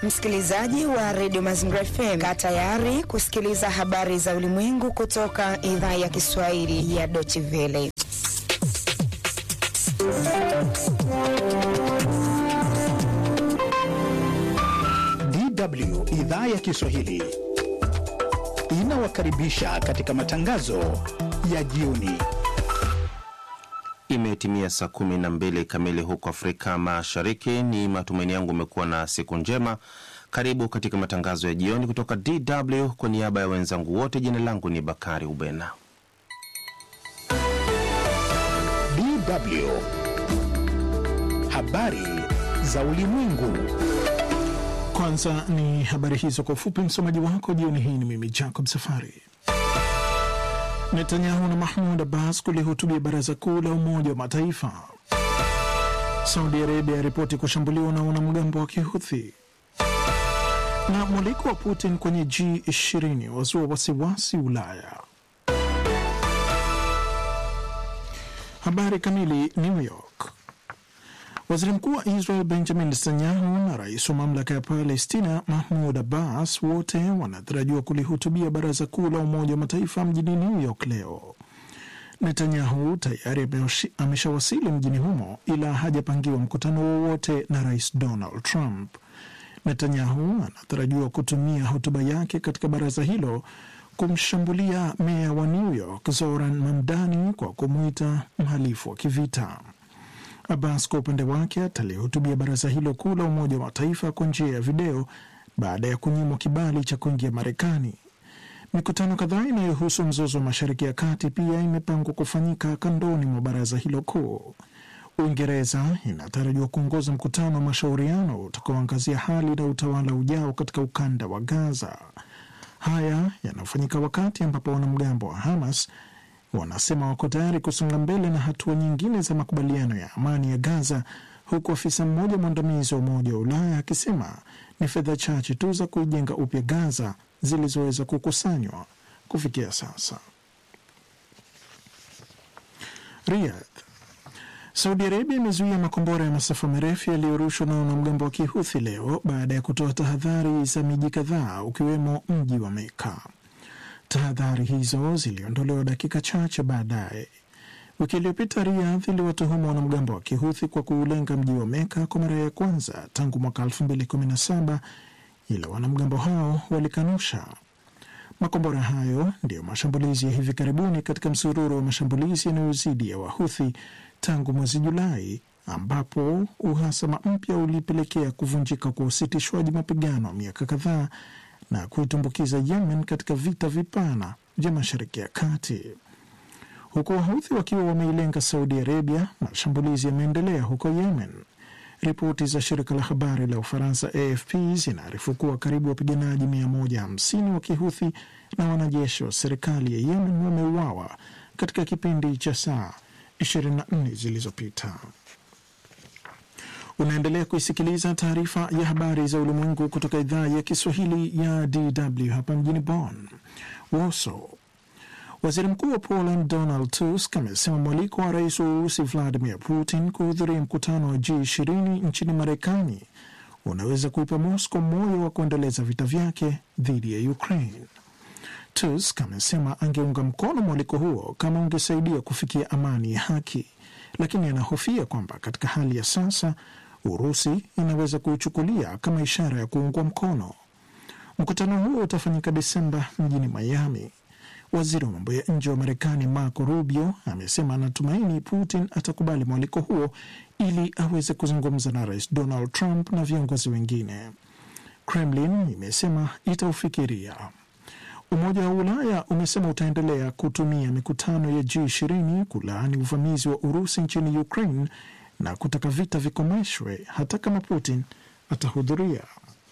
Msikilizaji wa redio Mazingira FM, kaa tayari kusikiliza habari za ulimwengu kutoka idhaa ya Kiswahili ya Deutsche Welle. DW idhaa ya Kiswahili inawakaribisha katika matangazo ya jioni. Imetimia saa kumi na mbili kamili huko Afrika Mashariki. Ni matumaini yangu umekuwa na siku njema. Karibu katika matangazo ya jioni kutoka DW. Kwa niaba ya wenzangu wote, jina langu ni Bakari Ubena. DW habari za ulimwengu. Kwanza ni habari hizo kwa ufupi. Msomaji wako jioni hii ni mimi Jacob Safari. Netanyahu na Mahmud Abbas kulihutubia baraza kuu la Umoja wa Mataifa. Saudi Arabia yaripoti kushambuliwa na wanamgambo wa Kihuthi, na mwaliko wa Putin kwenye G20 wazua wasiwasi Ulaya. Habari kamili. New York. Waziri mkuu wa Israel Benjamin Netanyahu na rais wa mamlaka ya Palestina Mahmud Abbas wote wanatarajiwa kulihutubia baraza kuu la Umoja wa Mataifa mjini New York leo. Netanyahu tayari ameshawasili mjini humo, ila hajapangiwa mkutano wowote na rais Donald Trump. Netanyahu anatarajiwa kutumia hotuba yake katika baraza hilo kumshambulia meya wa New York Zoran Mamdani kwa kumwita mhalifu wa kivita. Abbas kwa upande wake atalihutubia baraza hilo kuu la Umoja wa Mataifa kwa njia ya video baada ya kunyimwa kibali cha kuingia Marekani. Mikutano kadhaa inayohusu mzozo wa Mashariki ya Kati pia imepangwa kufanyika kandoni mwa baraza hilo kuu. Uingereza inatarajiwa kuongoza mkutano wa mashauriano utakaoangazia hali na utawala ujao katika ukanda wa Gaza. Haya yanafanyika wakati ambapo wanamgambo wa Hamas wanasema wako tayari kusonga mbele na hatua nyingine za makubaliano ya amani ya Gaza, huku afisa mmoja mwandamizi wa Umoja wa Ulaya akisema ni fedha chache tu za kuijenga upya Gaza zilizoweza kukusanywa kufikia sasa. Riyadh. Saudi Arabia imezuia makombora ya masafa marefu yaliyorushwa na wanamgambo wa Kihuthi leo baada ya kutoa tahadhari za miji kadhaa ukiwemo mji wa Meka. Tahadhari hizo ziliondolewa dakika chache baadaye. Wiki iliyopita Riyadh iliwatuhumu wanamgambo wa Kihuthi kwa kuulenga mji wa Meka kwa mara ya kwanza tangu mwaka 2017 ila wanamgambo hao walikanusha. Makombora hayo ndiyo mashambulizi ya hivi karibuni katika msururu wa mashambulizi yanayozidi ya Wahuthi tangu mwezi Julai, ambapo uhasama mpya ulipelekea kuvunjika kwa usitishwaji mapigano wa miaka kadhaa na kuitumbukiza Yemen katika vita vipana vya Mashariki ya Kati. Huku Wahuthi wakiwa wameilenga Saudi Arabia, mashambulizi yameendelea huko Yemen. Ripoti za shirika la habari la Ufaransa AFP zinaarifu kuwa karibu wapiganaji 150 wa Kihuthi na wanajeshi wa serikali ya Yemen wameuawa katika kipindi cha saa 24 zilizopita. Unaendelea kuisikiliza taarifa ya habari za ulimwengu kutoka idhaa ya Kiswahili ya DW hapa mjini Bonn. Warsaw. Waziri mkuu wa Poland Donald Tusk amesema mwaliko wa rais wa Urusi Vladimir Putin kuhudhuria mkutano wa G20 nchini Marekani unaweza kuipa Moscow moyo wa kuendeleza vita vyake dhidi ya Ukraine. Tusk amesema angeunga mkono mwaliko huo kama ungesaidia kufikia amani ya haki, lakini anahofia kwamba katika hali ya sasa Urusi inaweza kuichukulia kama ishara ya kuungwa mkono. Mkutano huo utafanyika Desemba mjini Miami. Waziri wa mambo ya nje wa Marekani Marco Rubio amesema anatumaini Putin atakubali mwaliko huo ili aweze kuzungumza na rais Donald Trump na viongozi wengine. Kremlin imesema itaufikiria. Umoja wa Ulaya umesema utaendelea kutumia mikutano ya G20 kulaani uvamizi wa Urusi nchini Ukraine na kutaka vita vikomeshwe hata kama Putin atahudhuria.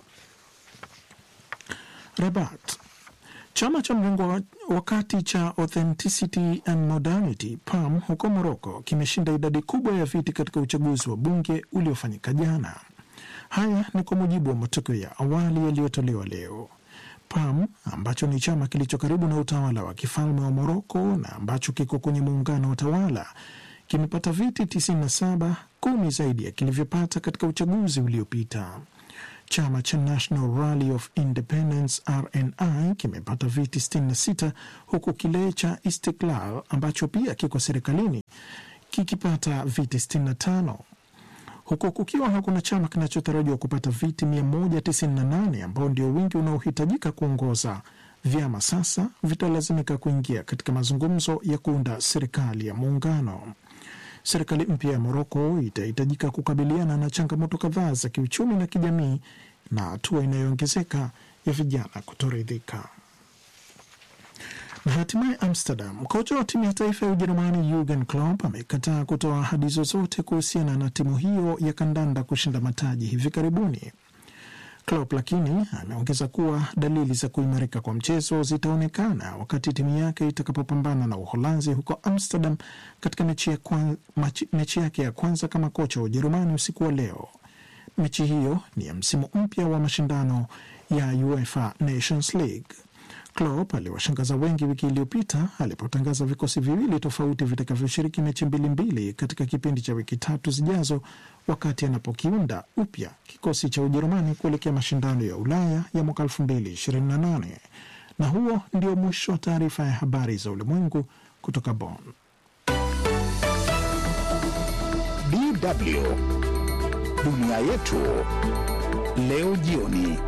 Rabat. Chama cha mrengo wa kati cha Authenticity and Modernity PAM huko Moroko kimeshinda idadi kubwa ya viti katika uchaguzi wa bunge uliofanyika jana. Haya ni kwa mujibu wa matokeo ya awali yaliyotolewa leo. PAM ambacho ni chama kilicho karibu na utawala wa kifalme wa Moroko na ambacho kiko kwenye muungano wa tawala kimepata viti 97, kumi zaidi ya kilivyopata katika uchaguzi uliopita. Chama cha National Rally of Independence RNI kimepata viti 66 huku kile cha Istiklal ambacho pia kiko serikalini kikipata viti 65 huku kukiwa hakuna chama kinachotarajiwa kupata viti 198 ambao ndio wingi unaohitajika kuongoza. Vyama sasa vitalazimika kuingia katika mazungumzo ya kuunda serikali ya muungano. Serikali mpya ya Moroko itahitajika kukabiliana na changamoto kadhaa za kiuchumi na kijamii na hatua inayoongezeka ya vijana kutoridhika. Na hatimaye Amsterdam, kocha wa timu ya taifa ya Ujerumani Jurgen Klopp amekataa kutoa ahadi zozote kuhusiana na timu hiyo ya kandanda kushinda mataji hivi karibuni. Klopp lakini ameongeza kuwa dalili za kuimarika kwa mchezo zitaonekana wakati timu yake itakapopambana na Uholanzi huko Amsterdam katika mechi, ya kwan, machi, mechi yake ya kwanza kama kocha wa Ujerumani usiku wa leo. Mechi hiyo ni ya msimu mpya wa mashindano ya UEFA Nations League. Klopp aliwashangaza wengi wiki iliyopita alipotangaza vikosi viwili tofauti vitakavyoshiriki mechi mbili mbili katika kipindi cha wiki tatu zijazo, wakati anapokiunda upya kikosi cha Ujerumani kuelekea mashindano ya Ulaya ya mwaka 2028. Na huo ndio mwisho wa taarifa ya habari za ulimwengu kutoka Bonn. DW dunia yetu leo jioni.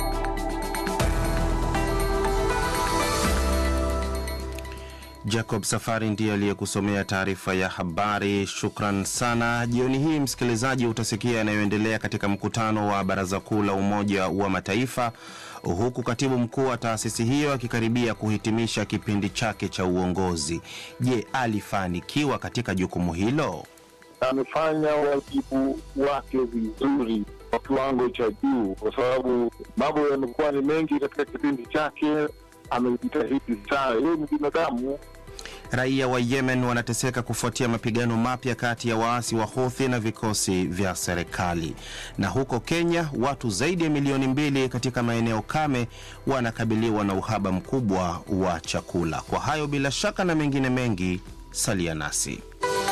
Jacob Safari ndiye aliyekusomea taarifa ya habari. Shukran sana. Jioni hii, msikilizaji, utasikia yanayoendelea katika mkutano wa Baraza Kuu la Umoja wa Mataifa, huku katibu mkuu wa taasisi hiyo akikaribia kuhitimisha kipindi chake cha uongozi. Je, alifanikiwa katika jukumu hilo? Amefanya wajibu wake vizuri kwa kiwango cha juu, kwa sababu mambo yamekuwa ni mengi katika kipindi chake. Amejitahidi sana, yeye ni binadamu. Raia wa Yemen wanateseka kufuatia mapigano mapya kati ya waasi wa Houthi na vikosi vya serikali. Na huko Kenya, watu zaidi ya milioni mbili katika maeneo kame wanakabiliwa na uhaba mkubwa wa chakula. Kwa hayo bila shaka na mengine mengi, salia nasi.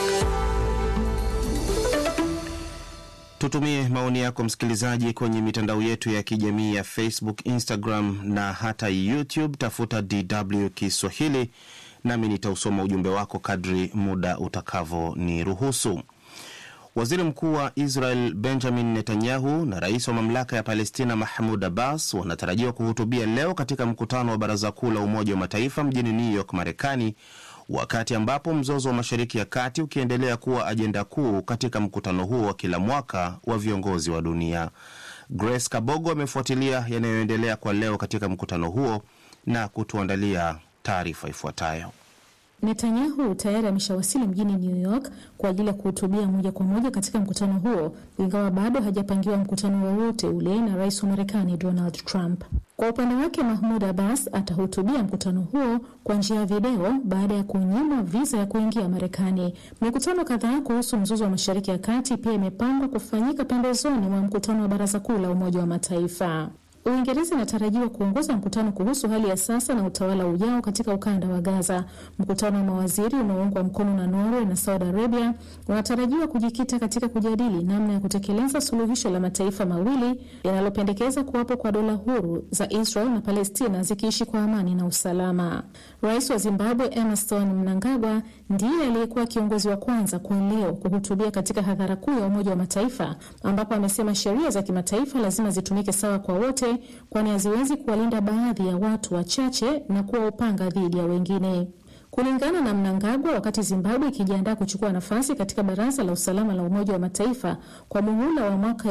Tutumie maoni yako msikilizaji, kwenye mitandao yetu ya kijamii ya Facebook, Instagram na hata YouTube. Tafuta DW Kiswahili nami nitausoma ujumbe wako kadri muda utakavyoniruhusu. Waziri mkuu wa Israel Benjamin Netanyahu na rais wa mamlaka ya Palestina Mahmud Abbas wanatarajiwa kuhutubia leo katika mkutano wa Baraza Kuu la Umoja wa Mataifa mjini New York, Marekani, wakati ambapo mzozo wa Mashariki ya Kati ukiendelea kuwa ajenda kuu katika mkutano huo wa kila mwaka wa viongozi wa dunia. Grace Kabogo amefuatilia yanayoendelea kwa leo katika mkutano huo na kutuandalia taarifa ifuatayo. Netanyahu tayari ameshawasili mjini New York kwa ajili ya kuhutubia moja kwa moja katika mkutano huo, ingawa bado hajapangiwa mkutano wowote ule na rais wa Marekani Donald Trump. Kwa upande wake, Mahmud Abbas atahutubia mkutano huo kwa njia ya video baada ya kunyimwa viza ya kuingia Marekani. Mikutano kadhaa kuhusu mzozo wa Mashariki ya Kati pia imepangwa kufanyika pembezoni mwa mkutano wa Baraza Kuu la Umoja wa Mataifa. Uingereza inatarajiwa kuongoza mkutano kuhusu hali ya sasa na utawala ujao katika ukanda wa Gaza. Mkutano wa mawaziri unaoungwa mkono na Norway na Saudi Arabia unatarajiwa kujikita katika kujadili namna ya kutekeleza suluhisho la mataifa mawili linalopendekeza kuwapo kwa dola huru za Israel na Palestina zikiishi kwa amani na usalama. Rais wa Zimbabwe Emmerson Mnangagwa ndiye aliyekuwa kiongozi wa kwanza kwa leo kuhutubia katika hadhara kuu ya Umoja wa Mataifa, ambapo amesema sheria za kimataifa lazima zitumike sawa kwa wote kwani haziwezi kuwalinda baadhi ya watu wachache na kuwa upanga dhidi ya wengine. Kulingana na Mnangagwa, wakati Zimbabwe ikijiandaa kuchukua nafasi katika Baraza la Usalama la Umoja wa Mataifa kwa muhula wa mwaka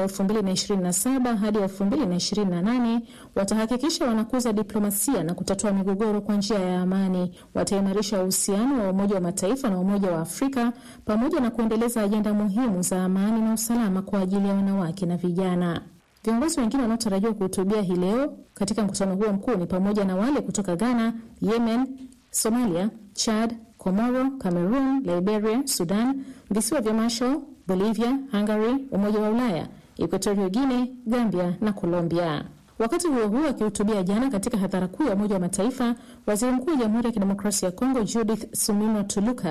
2027 hadi 2028, watahakikisha wanakuza diplomasia na kutatua migogoro kwa njia ya amani. Wataimarisha uhusiano wa Umoja wa Mataifa na Umoja wa Afrika pamoja na kuendeleza ajenda muhimu za amani na usalama kwa ajili ya wanawake na vijana. Viongozi wengine wanaotarajiwa kuhutubia hii leo katika mkutano huo mkuu ni pamoja na wale kutoka Ghana, Yemen, Somalia, Chad, Komoro, Cameroon, Liberia, Sudan, visiwa vya Marshall, Bolivia, Hungary, Umoja wa Ulaya, Equatorial Guinea, Gambia na Colombia. Wakati huo huo, akihutubia jana katika hadhara kuu ya Umoja wa Mataifa, waziri mkuu wa Jamhuri ya Kidemokrasia ya Kongo Judith Suminwa Tuluka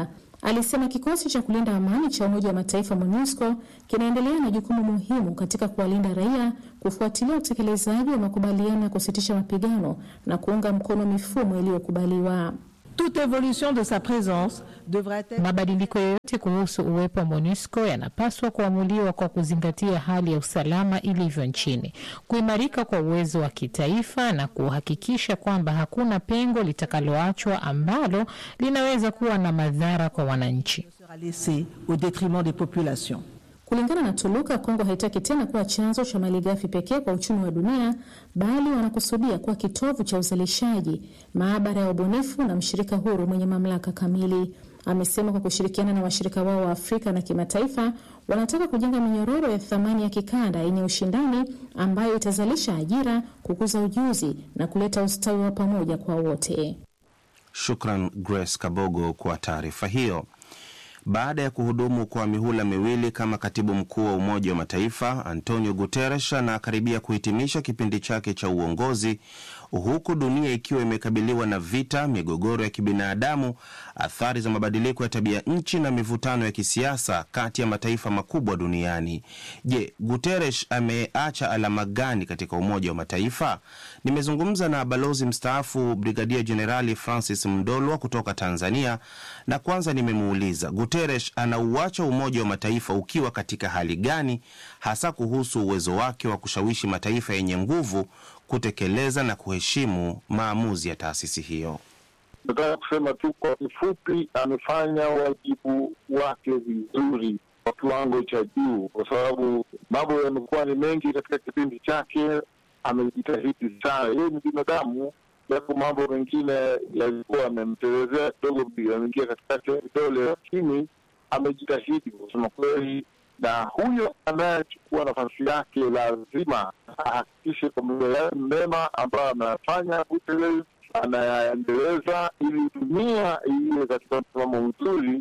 alisema kikosi cha kulinda amani cha Umoja wa Mataifa MONUSCO kinaendelea na jukumu muhimu katika kuwalinda raia, kufuatilia utekelezaji wa makubaliano ya kusitisha mapigano na kuunga mkono mifumo iliyokubaliwa. Toute évolution de sa présence devrait être... Mabadiliko yoyote kuhusu uwepo wa MONUSCO yanapaswa kuamuliwa kwa kuzingatia hali ya usalama ilivyo nchini, kuimarika kwa uwezo wa kitaifa na kuhakikisha kwamba hakuna pengo litakaloachwa ambalo linaweza kuwa na madhara kwa wananchi. sera laissée au détriment des populations. Kulingana na Tuluka, Kongo haitaki tena kuwa chanzo cha malighafi pekee kwa uchumi wa dunia, bali wanakusudia kuwa kitovu cha uzalishaji, maabara ya ubunifu na mshirika huru mwenye mamlaka kamili. Amesema kwa kushirikiana na washirika wao wa Afrika na kimataifa, wanataka kujenga minyororo ya thamani ya kikanda yenye ushindani ambayo itazalisha ajira, kukuza ujuzi na kuleta ustawi wa pamoja kwa wote. Shukran Grace Kabogo kwa taarifa hiyo. Baada ya kuhudumu kwa mihula miwili kama katibu mkuu wa Umoja wa Mataifa, Antonio Guterres anakaribia kuhitimisha kipindi chake cha uongozi, huku dunia ikiwa imekabiliwa na vita, migogoro ya kibinadamu, athari za mabadiliko ya tabia nchi na mivutano ya kisiasa kati ya mataifa makubwa duniani. Je, Guterres ameacha alama gani katika Umoja wa Mataifa? Nimezungumza na balozi mstaafu Brigadia Jenerali Francis Mdolwa kutoka Tanzania, na kwanza nimemuuliza Guterres anauacha Umoja wa Mataifa ukiwa katika hali gani, hasa kuhusu uwezo wake wa kushawishi mataifa yenye nguvu kutekeleza na kuheshimu maamuzi ya taasisi hiyo. Nataka kusema tu kwa kifupi, amefanya wajibu wake vizuri kwa kiwango cha juu, kwa sababu mambo yamekuwa ni mengi katika kipindi chake. Amejitahidi sana, yeye ni binadamu, japo mambo mengine yalikuwa yamemtelezea kidogo, yameingia katikati ya vidole, lakini amejitahidi kusema kweli, na huyo anayechukua nafasi yake lazima ahakikishe kwamba yale mema ambayo anayafanya Guterres anayaendeleza ili dunia iwe katika msimamo mzuri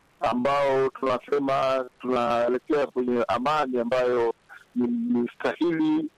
ambao tunasema tunaelekea kwenye amani ambayo ni, ni stahili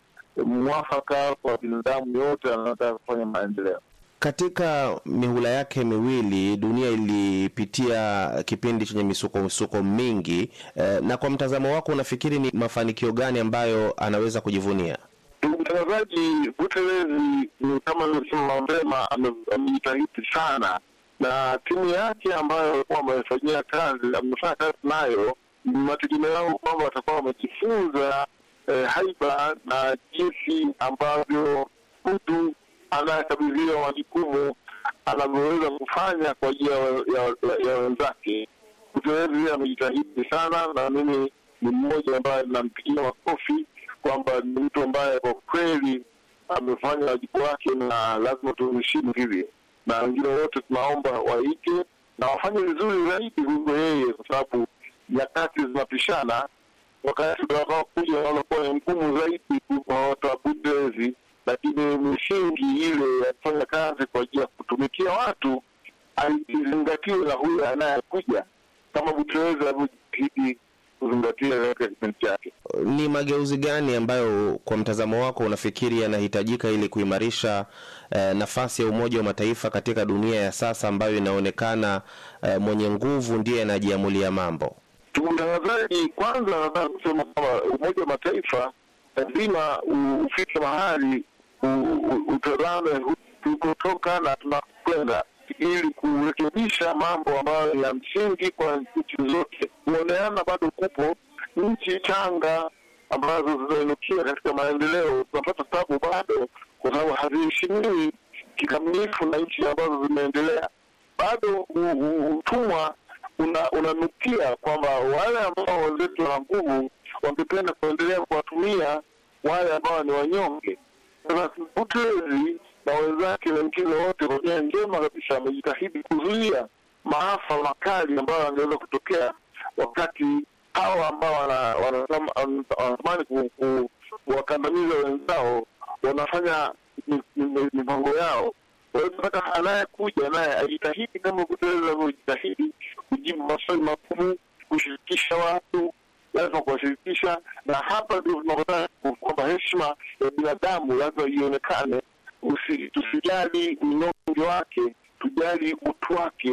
mwafaka kwa binadamu yote anataka kufanya maendeleo. Katika mihula yake miwili dunia ilipitia kipindi chenye misuko misuko mingi eh, na kwa mtazamo wako unafikiri ni mafanikio gani ambayo anaweza kujivunia? Ndugu mtangazaji, Guterres ni kama nilivyosema mapema, ame- amejitahidi sana na timu yake ambayo alikuwa amefanyia kazi, amefanya kazi nayo, ni mategemeo yangu kwamba watakuwa wamejifunza eh, haiba na jinsi ambavyo mtu anayekabidhiwa majukumu anavyoweza kufanya kwa ajili ya, ya, ya wenzake. Guterres amejitahidi sana, na mimi ni mmoja ambaye nampigia makofi kwamba ni mtu ambaye kwa kweli amefanya wajibu wake, na lazima tumheshimu hivyo, na wengine wote tunaomba waige na wafanye vizuri zaidi kuliko yeye, kwa sababu nyakati zinapishana. Wakati utakaokuja wanakuwa ni mgumu zaidi kuliko watu wa Guterres, lakini misingi ile ya kufanya kazi kwa ajili ya kutumikia watu aizingatiwe na huyo anayekuja, kama Guterres alivyojitahidi kuzingatia katika kipindi chake. Ni mageuzi gani ambayo kwa mtazamo wako unafikiri yanahitajika ili kuimarisha eh, nafasi ya Umoja wa Mataifa katika dunia ya sasa ambayo inaonekana eh, mwenye nguvu ndiye anajiamulia mambo? Ndugu mtangazaji, kwanza nataka kusema kwamba Umoja wa Mataifa lazima u- ufike mahali u- u- utazame hu- tulikotoka na tunakwenda, ili kurekebisha mambo ambayo ni ya msingi kwa nchi zote. Kuoneana bado kupo. Nchi changa ambazo zinainukia katika maendeleo zinapata tabu bado, kwa sababu haziheshimiwi kikamilifu na nchi ambazo zimeendelea. Bado u- u- utumwa una- unanukia kwamba wale ambao wenzetu wana nguvu wangependa kuendelea kuwatumia wale ambao ni wanyonge. Sasa Guterres na wenzake wengine wote kwa nia njema kabisa wamejitahidi kuzuia maafa makali ambayo angeweza kutokea wakati hawa ambao wana- wanasema- wanatamani ku- ku- kuwakandamiza wenzao wanafanya mi- mi- mipango yao. Kwa hiyo tunataka anayekuja naye ajitahidi kama Guterres alivyojitahidi kujibu maswali magumu, kushirikisha watu, lazima kuwashirikisha, na hapa ndio tunakutana kwamba heshima ya binadamu lazima ionekane. Usi- Tusijali unyonge wake, tujali utu wake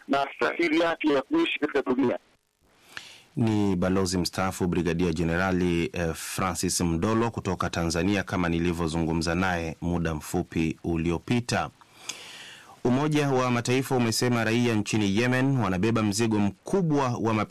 na stahili yake ya kuishi katika dunia. Ni balozi mstaafu Brigadia Jenerali eh, Francis Mdolo kutoka Tanzania, kama nilivyozungumza naye muda mfupi uliopita. Umoja wa Mataifa umesema raia nchini Yemen wanabeba mzigo mkubwa wa